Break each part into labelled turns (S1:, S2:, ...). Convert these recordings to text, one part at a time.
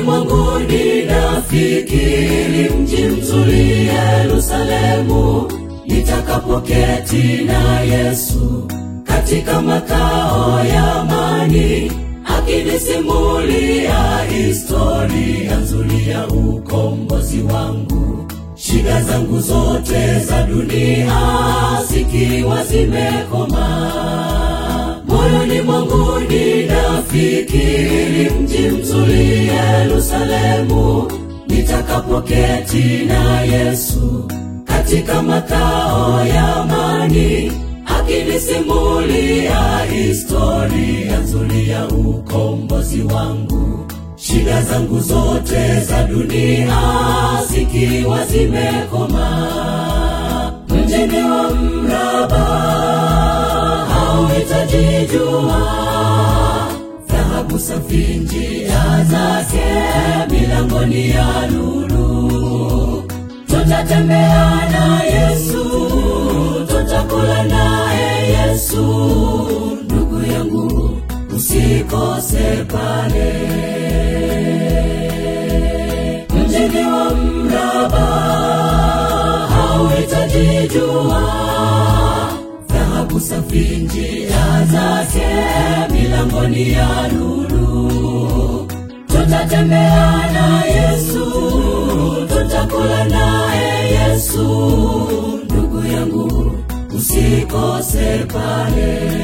S1: mwangu ninafikiri mji mzuri Yerusalemu, nitakapoketi na Yesu katika makao ya amani, akinisimulia historia nzuri ya ukombozi wangu, shida zangu zote za dunia zikiwa zimekoma moyoni mwangu ninafikiri mji mzuri Yerusalemu, nitakapoketi na Yesu katika makao ya amani, akinisimulia historia nzuri ya ukombozi wangu, shida zangu zote za dunia zikiwa zimekoma. Mjini wa mraba hauhitaji jua, dhahabu safi njia zake, milangoni ya lulu. Tutatembea na Yesu, tutakula naye Yesu, ndugu yangu, usikose pale mjini wa mraba hauhitaji jua, dhahabu safi njia zake, milangoni ya lulu. Tutatembea na Yesu, tutakula naye Yesu, ndugu yangu, usikose pale.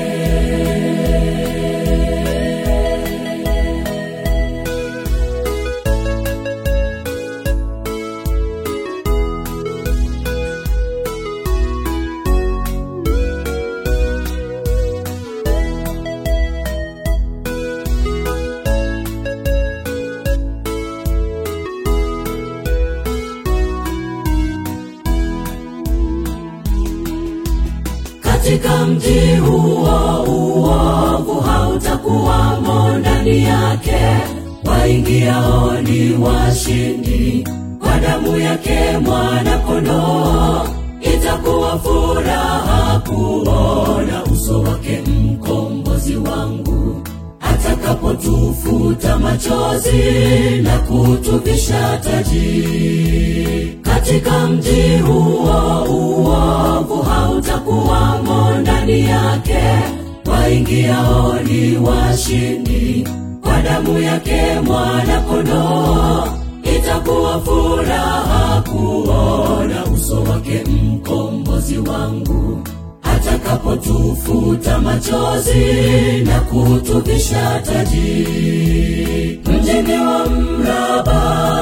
S1: katika mji huo uovu hautakuwamo ndani yake, waingiao ni washindi kwa damu yake mwana-kondoo. Itakuwa furaha kuona uso wake mkombozi wangu atakapotufuta machozi na kutuvisha taji. Katika mji huo uovu hautakuwamo ndani yake, waingiao ni washindi kwa damu yake mwana-kondoo. Itakuwa furaha kuona uso wake mkombozi wangu atakapotufuta machozi na kutuvisha taji. Mjini wa mraba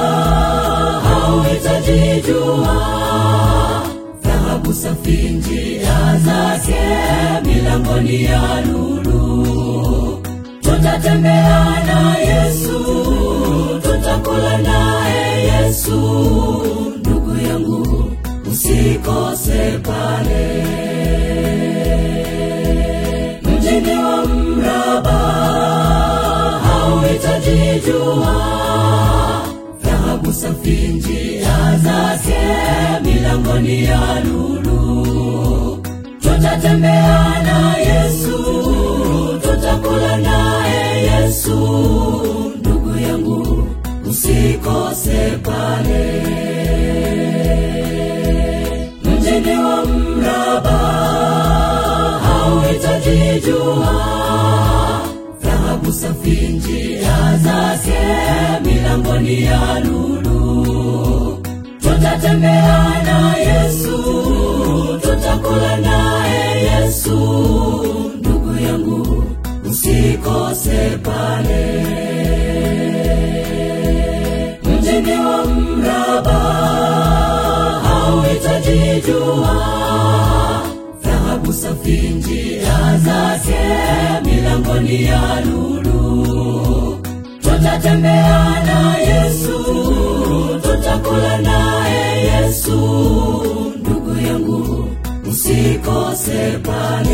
S1: hauhitaji jua, dhahabu safi njia zake, milangoni ya lulu. Tutatembea na Yesu, tutakula naye Yesu, ndugu yangu, usikose pale mjini wa mraba hauhitaji jua, dhahabu safi njia zake, milangoni ya lulu. Tutatembea na Yesu, tutakula naye Yesu, ndugu yangu, usikose pale mjini wa mraba hauhitaji jua, dhahabu safi njia zake, milangoni ya lulu. Tutatembea na Yesu, tutakula naye Yesu, ndugu yangu, usikose pale mjini wa mraba hauhitaji jua, dhahabu safi njia zake, milangoni ya lulu. Tutatembea na Yesu, tutakula naye Yesu, ndugu yangu, usikose pale